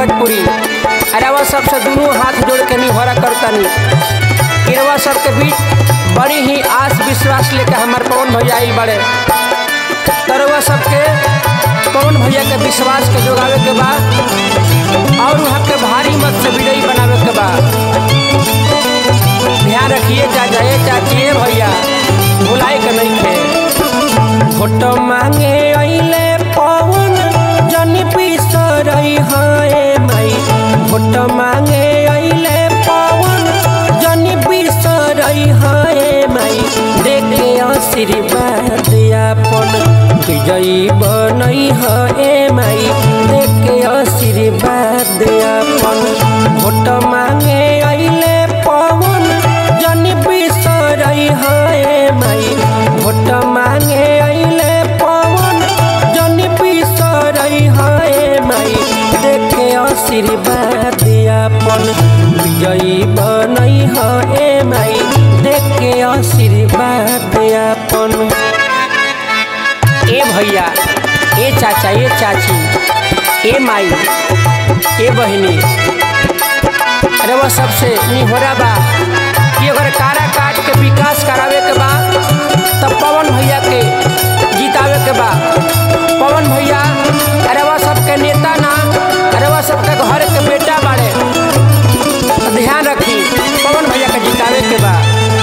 पंकजपुरी अरवा सबसे दोनों हाथ जोड़ के निहोरा करतनी किरवा सबके बीच बड़ी ही आस विश्वास लेकर हमार पवन भैया आइल बड़े तरवा सबके पवन भैया के विश्वास के जोगावे के बा और वहाँ के भारी मत से विजयी बनावे के बा ध्यान रखिए चाचा ए चाची ए भैया भुलाए के नहीं थे फोटो मांगे अइले पवन जनी पिसरई हाय माई फोटो मांगे अइले पवन जनी पिसरई हाय माई देखे आशीर्वाद अपन विजयी बनई हे माई देखे आशीर्वाद अपन फोटो मांगे अइले पवन जनी बिसरई हे माई भोट मांगे अइले पवन जनी बिसरई हे माई देखे आशीर्वाद अपन विजयी बनई हे माई देखे आशीर्वाद अपन ए भैया ए चाचा ए चाची ए माई ए बहिनी अरे वो सबसे निहोरा बा कि अगर कारा काट के विकास करावे के बा तब पवन भैया के जितावे के बा पवन भैया अरे वो सबके नेता ना अरे वो सबके घर के बेटा बाड़े तो ध्यान रखी पवन भैया के जितावे के बा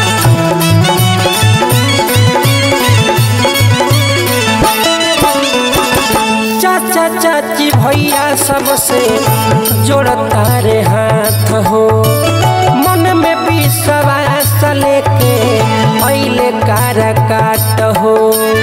चाचा चाची भैया सबसे जोड़ता रे हाथ हो मन में विश्वास लेके अइले कार काट हो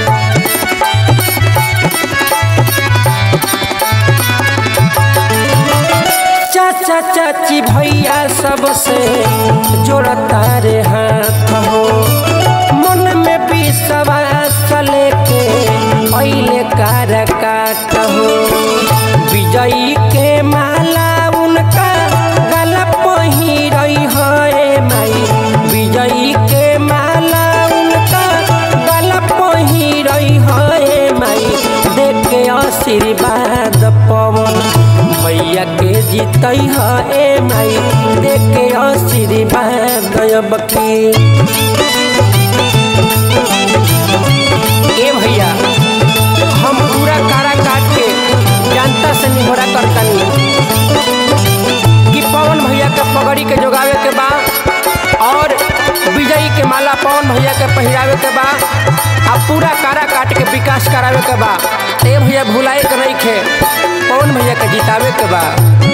चाचा चाची भैया सबसे जोड़ता रे हाथ हो मन में विश्वास लेके अइले कार काट हो विजयी के माला उनका गला पहिरई है माई विजयी के माला उनका गला पहिरई है माई देखे आशीर्वाद पवन भैया के जीतई है माई देखे आशीर्वाद बकी ए भैया हम पूरा कारा काट के जनता से निहोरा करतनी कि पवन भैया के पगड़ी के जोगावे के बा और विजयी के माला पवन भैया के पहिरावे के बा आ पूरा कारा काट के विकास करावे के बा ए भैया भुलाए के नहीं खे पवन भैया के जितावे के बा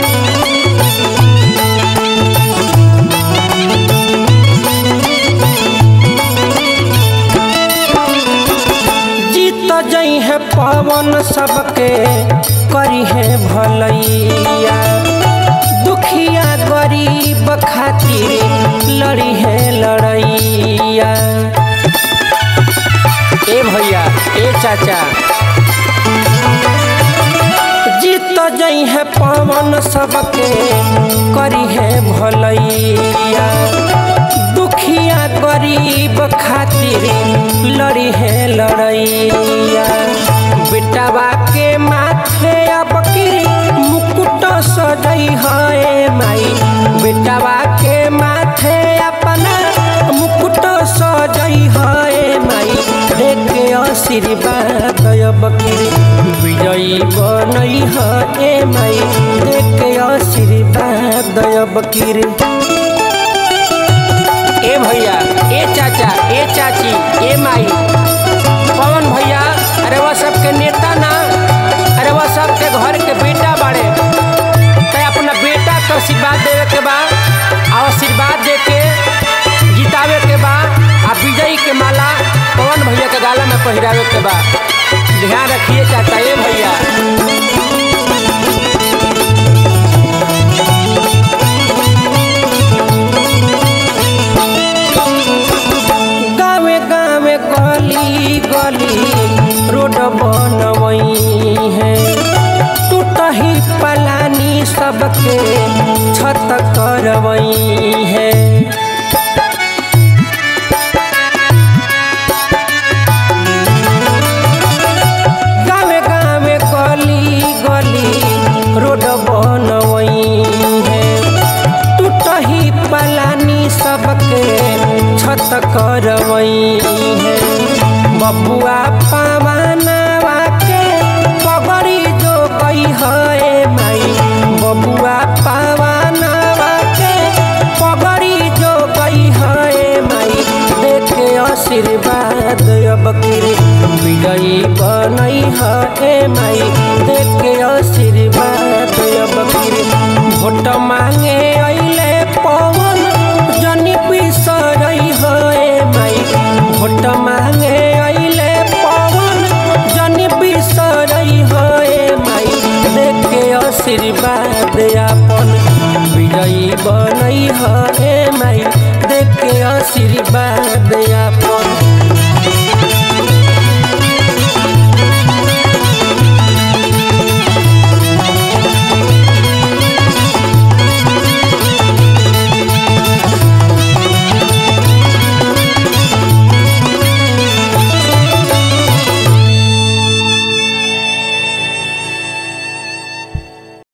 जीत जई है पवन सबके करी है भलैया दुखिया गरीब खातिर लड़ी है लड़ैया ए भैया ए चाचा जीत जई है पवन सबके करी है भलैया दुखिया गरीब खातिर लड़ी है लड़ैया बेटावा के माथे अब मुकुट सजई है माई बेटावा के माथे अपना मुकुट सजई है माई देखे आशीर्वाद बकीर विजयी बनई है माई देखे आशीर्वाद बकीर ए भैया ए चाचा ए चाची ए माई पवन भैया अरे वह सबके नेता ना अरे वह सबके घर के बेटा बाड़े तो अपना बेटा के आशीर्वाद देवे के बा और आशीर्वाद दे के जितावे के बा आ विजयी के माला पवन भैया के गाला में पहिरावे के बा ध्यान रखिए चाचा ए भैया गावे गावे गली गली रोड बनवई है टूटही पलानी सबके छत करवई है गावे गावे गली गली रोड बनवई बनई है ए माई देख के आशीर्वाद अब फिर भोट मांगे अइले पवन जनी बिसरई है ए माई भोट मांगे अइले पवन जनी बिसरई है ए माई देख के आशीर्वाद अपन विजयी बनई है ए माई देख के आशीर्वाद अपन